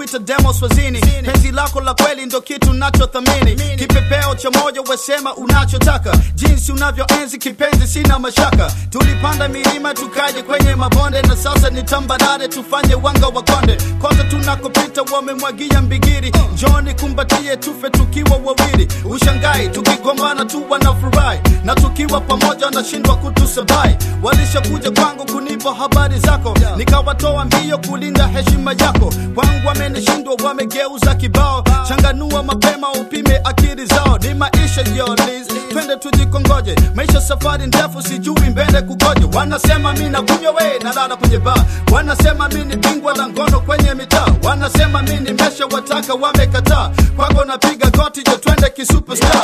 wanakuita demo swazini penzi lako la kweli ndo kitu nachothamini kipepeo cha moyo wesema unachotaka jinsi unavyoenzi kipenzi sina mashaka tulipanda milima tukaje kwenye mabonde na sasa ni tambarare tufanye wanga wa konde kote tunakopita wamemwagia mbigiri njoni kumbatie tufe tukiwa wawili ushangai tukigombana tu wanafurahi na tukiwa pamoja wanashindwa kutusabai walishakuja kwangu kunipa habari zako nikawatoa mbio kulinda heshima yako kwangu wamenishindwa wamegeuza kibao changanua mapema upime akili zao ni maisha yolis twende tujikongoje maisha safari ndefu sijui mbele kukoje wanasema mi nakunywa we nalala kwenye baa wanasema mi ni bingwa la ngono kwenye mitaa wanasema mi nimesha wataka wamekataa kwako napiga goti jo twende kisuperstar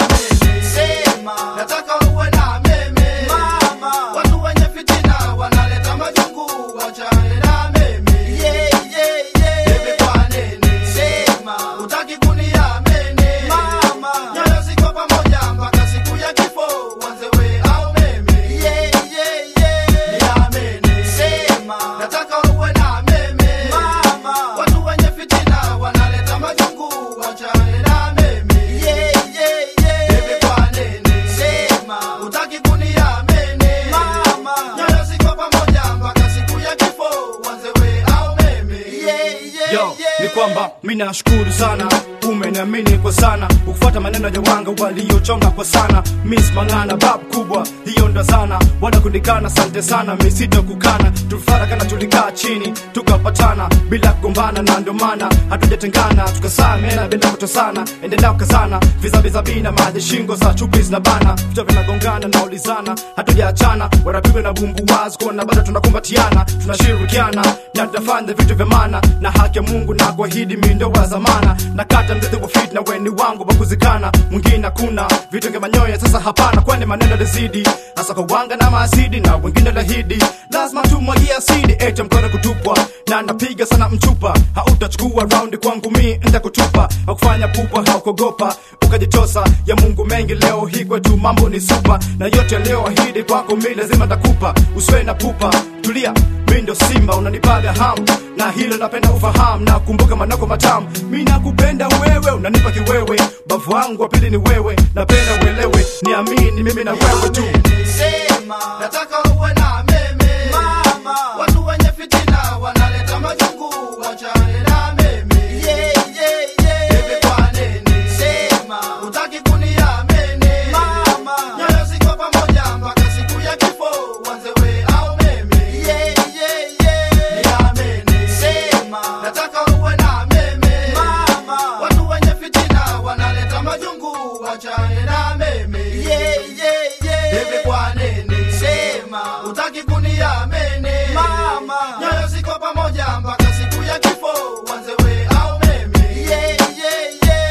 Sema, nataka uwe na meme Mama. watu wenye fitina wanaleta majungu wachane na meme yeah, yeah, yeah. Bebe kwa nini Sema. utaki kuniamini Mama. nyoyo ziko pamoja mpaka siku ya kifo wanzewe au meme Yeah, yeah, yeah. niamini Sema. nataka uwe na meme Mama. watu wenye fitina wanaleta majungu wachane na meme Yeah, yeah, yeah. Bebe kwa nini Sema. utaki kuniamini Mama. nyoyo ziko pamoja mpaka siku ya kifo wanzewe au meme Yeah, yeah, Yo, yeah. ni kwamba mi nashukuru sana umeniamini kwa sana ukufuata maneno ya wanga waliochonga kwa sana miss mangana bab kubwa hiyo ndo sana wanakundikana sante sana misito kukana tulifarakana tulikaa chini tukapatana bila kugombana na ndo maana hatujatengana tukasamena bila kutosana endelea kukazana vizaviza bina maji shingo za chupi zinabana vichwa vinagongana naulizana hatujaachana wanapigwa na bumbu wazi kuona bado tunakumbatiana tunashirikiana na tunafanya vitu vya maana na haki ya mungu na kuahidi mindo wa zamana na kata mzizi wa fit na weni wangu wakuzikana mwingine hakuna vitu vya manyoya sasa hapana kwani maneno lizidi hasa kwa wanga na maasidi na wengine lahidi lazima tumwagia asidi ete mkono kutupwa na napiga sana mchupa hautachukua raundi kwangu mi ntakutupa hakufanya pupa haukogopa ukajitosa ya mungu mengi leo hii kwetu mambo ni supa na yote yaliyoahidi kwako mi lazima takupa usiwe na pupa tulia mi ndo simba unanipaga hamu na hilo napenda ufahamu na kumbuka manako matamu mi nakupenda wewe unanipa kiwewe bavu wangu wa pili ni wewe napenda uelewe niamini mimi na wewe tu Sema. nataka uwe na meme Mama. watu wenye fitina wanaleta majungu wachane na meme Yeah, yeah, yeah. Bebe kwa nini Sema. utaki kuniamini Mama. nyoyo ziko pamoja mpaka siku ya kifo wanzewe au meme Yeah, yeah, yeah. niamini Sema. nataka uwe na meme Mama. watu wenye fitina wanaleta majungu wachane na meme Yeah, yeah, yeah. Bebe kwa nini Sema. utaki kuniamini Mama. nyoyo ziko pamoja mpaka siku ya kifo wanzewe au meme Yeah, yeah,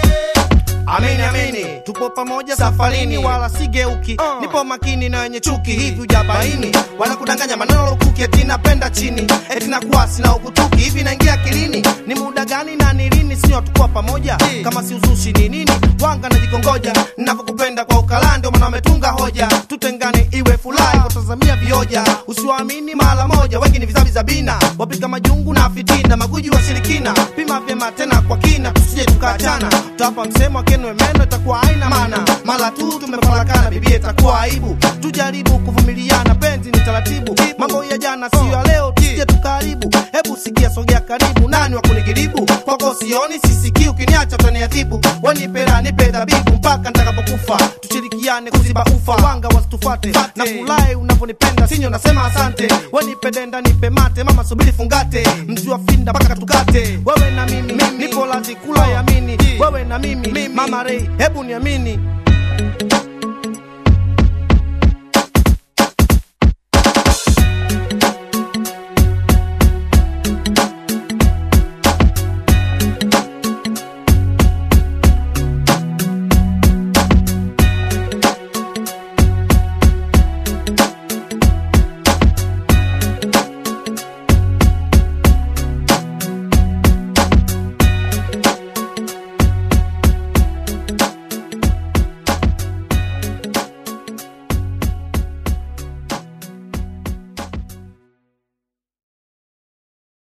yeah. amini amini tupo pamoja safarini wala sigeuki nipo makini na wenye chuki hivi ujabaini wanakudanganya maneno lukuki eti napenda chini eti nakuwa sina ukutuki hivi naingia akilini ni muda gani na ni lini sio tukuwa pamoja kama si uzushi ni nini wanga najikongoja navyokupenda kwa ukala ndio maana wametunga hoja tutengane iwe furahi watazamia vioja usiwaamini mara moja wengi ni vizavi za bina wapika majungu na fitina maguji wa shirikina pima vyema tena kwa kina tusije tukaachana tutapa msemo akenwe meno itakuwa haina maana mara tu tumefarakana bibia itakuwa aibu tujaribu kuvumiliana penzi ni taratibu mambo ya jana siyo ya leo tusije tukaharibu hebu sikia sogea karibu nani wa kunigiribu kwako sioni sisikii ukiniacha utaniadhibu wanipera nipe dhabibu mpaka nitakapokufa tushirikiane kuziba ufa wanga wasitufate na furahi unavyonipenda sinyo nasema asante wenipe denda nipe mate mama subiri fungate mzi wa finda mpaka tukate wewe na mimi, nipo lazi kula yamini wewe na mimi, mama rei hebu niamini